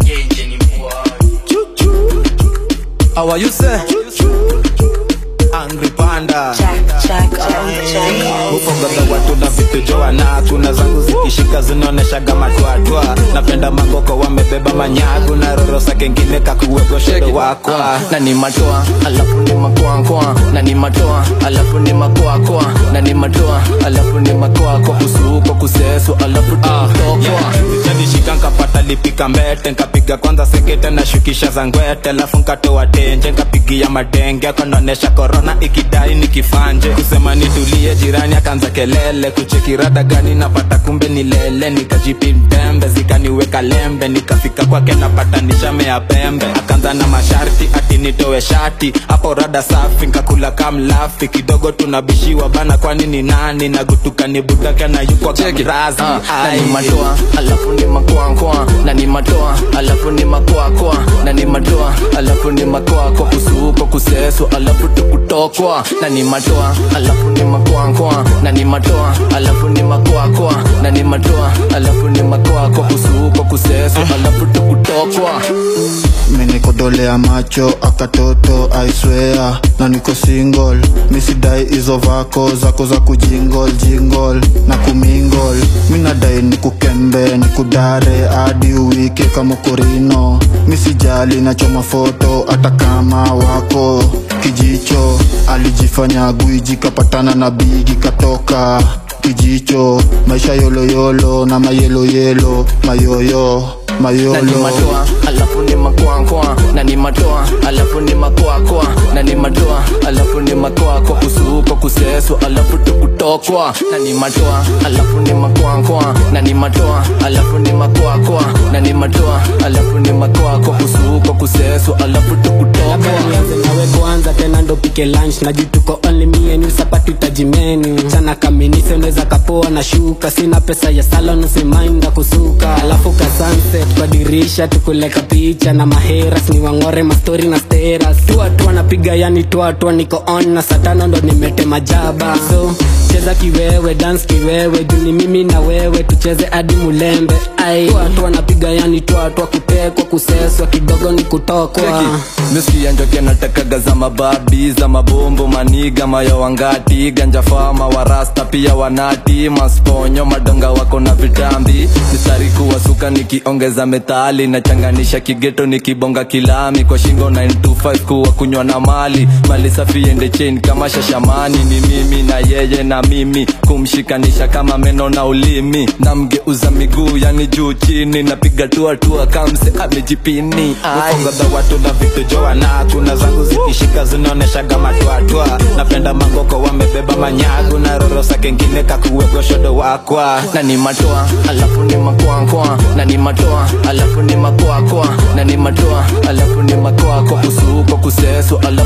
genje ni mvua How are you say? Angry panda Mufongaga watu na vitu joa na kuna zangu zikishika zinaoneshaga matwatwa napenda magoko wamebeba manyagu na rorosa kengine kakuwego shedo wakwa na ni matoa alafu ni makwakwa na ni matoa alafu ni makwakwa na ni matoa alafu ni makwakwa kusuko kusesu alafu tukutokwa nishika nkapata lipika mbete nkapiga kwanza sekete na shukisha za ngwete alafu nkatoa tenje nkapigia madenge kanaonesha korona ikidai nikifanje kusema nitulie jirani akaanza kelele kuchekirada gani napata kumbe ni lele nikajipi mtembe zikaniweka lembe nikafika kwake napata nishamea pembe akaanza na masharti ati nitowe shati hapo rada safi nkakula kamlafi kidogo tunabishiwa bana kwani ni nani na gutuka ni budaka na yukwa kamrazi Ah, na Ai. ni matoa alafu ni makwakwa na ni matoa alafu ni makwakwa na ni matoa alafu ni makwakwa kusuko kusesu alafu tukutokwa na ni matoa alafu ni makwakwa na ni matoa alafu ni makwakwa na ni matoa alafu ni makwakwa kusuko kusesu alafu tukutokwa minikodolea macho akatoto aiswea na niko single misidai hizo vako zako za kujingol jingol na kumingol minadai nikukembe nikudare hadi uwike kama korino misijali nachoma foto hata kama wako kijicho alijifanya gwiji kapatana na bigi katoka kijicho maisha yoloyolo na mayeloyelo mayoyo na ni mayolo matoa alafu ni makwakwa na ni matoa alafu ni makwakwa na ni matoa alafu ni makwakwa kusuko kusesu alafu tukutokwa na ni matoa alafu ni makwakwa na ni matoa alafu ni makwakwa na ni matoa alafu ni makwakwa kusuko kusesu alafu tukutokwa nianze nawe kwanza tena ndo pike lunch na juu tuko only me and you sapatu tajimenu chana kaminise unaweza kapoa na shuka sina pesa ya salon usimainda kusuka alafu ka sunset kwa dirisha tukuleka picha na maheras ni wangore mastori na steras tuatua napiga yani tuatua niko on na satano ndo nimetema jaba so cheza kiwewe dance kiwewe juni mimi na wewe tucheze hadi mulembe ai tuatua napiga yani tuatua kutekwa kuseswa kidogo ni kutokwa misikia njoke natakaga za mababi za mabombo maniga mayo wangati ganja fama warasta pia wanati masponyo madonga wako na vitambi mistari kuwasuka nikiongeza metali nachanganisha kigeto nikibonga kilami kwa shingo 925 kuwa kunywa na mali mali safi ende chain kama shashamani ni mimi na yeye na mimi kumshikanisha kama meno na ulimi namgeuza miguu yani juu chini napiga tuatua kamse amejipini Ai. ufongaga watu na vitu joa na kuna zangu zikishika zinaoneshaga matwatwa napenda mangoko wamebeba manyagu na rorosa kengine kakuwego shodo wakwa na ni matoa alafu ni makwakwa na ni matoa alafu ni makwakwa na ni matoa alafu ni makwakwa kusuko kusesu alafu